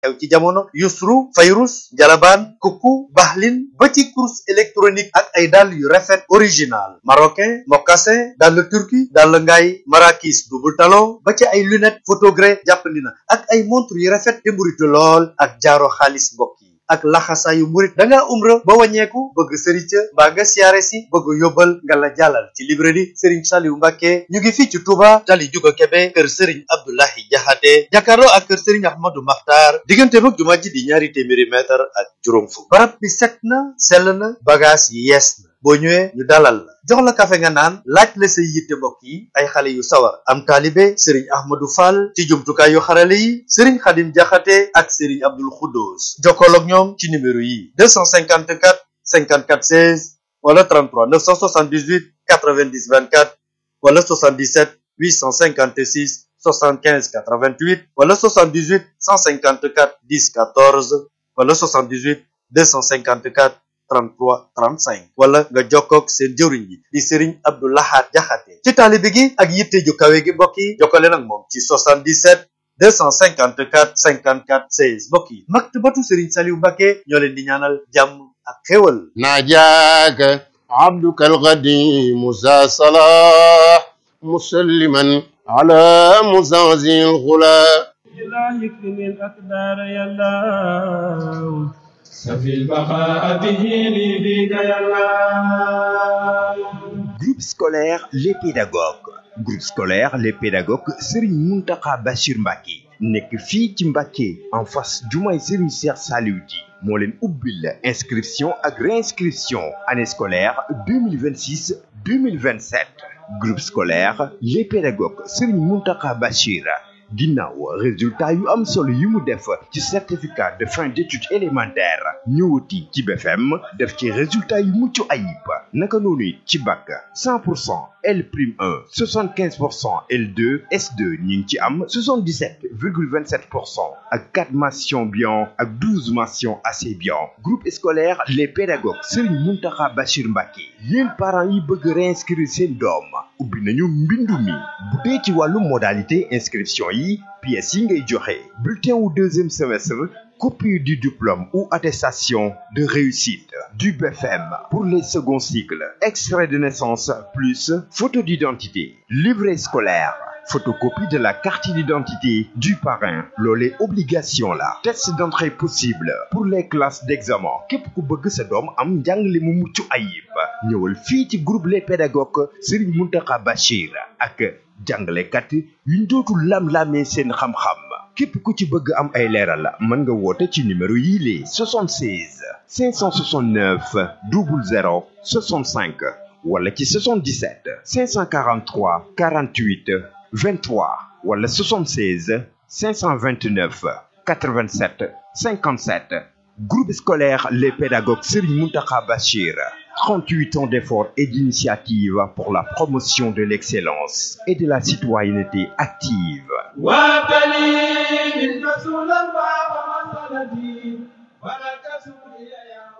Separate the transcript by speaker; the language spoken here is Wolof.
Speaker 1: xew ci jamono yusru fayrus jalabaan kuku bahlin ba ci course électronique ak ay dàll yu rafet original marocain mocassin dàll turki dàll ngaay marakis double talon ba ci ay lunette photogré jàppandi na ak ay montre yu rafet te mburitu lool ak jaaro xaalis mbokk yi ak laxasaayu murit da ngaa umra ba wàññeeku bëgg sëriñ ca mbaa nga siyaare si bëgg yóbbal nga la jàllal ci librairie sëriñ Saliou Mbacke ñu ngi fii ci Touba tali juga Kebe kër sëriñ Abdoulahi Jaxate jàkkaarloo ak kër sëriñ Ahmadou Makhtar diggante mag jumaa ji di ñaari téeméeri mètre ak juróom fukk barab bi set na sell na bagage yi yees na boo ñëwee ñu dalal la jox la kafe nga naan laaj la say yitte mbokk yi ay xale yu sawar am taalibe sëriñ ahmadou fall ci jumtukaay yu xarale yi sëriñ xadim jaxate ak sëriñ abdul xuddoos jokkool ak ñoom ci numéro yi 254 54 16 wala 33 978 90 24 wala 77 856 75 88 wala 78 154 10 14 wala 78 254 33 35 wala nga jokkoog seen jëwriñ yi di Serigne Abdou Lahad Jaxate ci taalibe gi ak yitte ju kawe gi mbokk yi jokkale nag moom ci 77 254 54 16 mbokk yi maktabatu Serigne Saliou Mbacke ñoo leen di ñaanal jàmm ak xéwal
Speaker 2: ناجاك عبدك القديم ذا صلاح مسلما على مزازي الغلا
Speaker 3: إلهي اكرم الأقدار يا الله سفي البقاء به لي بك يا الله
Speaker 4: Groupe scolaire Les Pédagogues groupe scolaire Les Pédagogues Serigne Mountakha Bachir Mbacké nekk fii ci Mbacké en face jumaay Serigne Cheikh Saliou Di moo leen ubbil inscription ak réinscription année scolaire 2026 2027 groupe scolaire Les Pédagogues Serigne Mountakha Bachir ginnaaw résultat yu am solo yi mu def ci certificat de fin d'études élémentaires ñëwati ci BFM def ci résultat yu mucc ayib naka noonu it ci bac 100 pour cent L prime 1 75 pour cent L2 S2 ñu ngi ci am 77 virgule 27 pour cent ak 4 mentions bien ak 12 mentions assez bien groupe scolaire les pédagogues Serigne Mountakha Bachir Mbacké yéen parents yi bëgg réinscrire seen doom ubbi nañu mbindu mi bu dee ci wàllu modalité inscription yi pièces yi ngay joxe bulletin wu deuxième semestre copie du diplôme ou attestation de réussite du BFM pour les seconds cycles extrait de naissance plus photo d'identité livret scolaire photocopie de la carte d'identité du parrain loolee obligation la test d'entrée possible pour les classes d'examen képp ku bëgg sa doom am njàngale mu mucc ayib ñëwal fii ci groupe les pédagogues Serigne Mountakha Bachir ak jàngalekat yuñ dootul lam-lamee seen xam-xam képp ku ci bëgg am ay leeral mën nga woote ci numéro yii les 76 569 00 65 wala ci 77 543 48 23 wala 76 529 87 57 groupe scolaire les pédagogues Serigne Mountakha Bachir 38 ans d'efforts et d'initiatives pour la promotion de l'excellence et de la citoyenneté active
Speaker 3: وابتلي من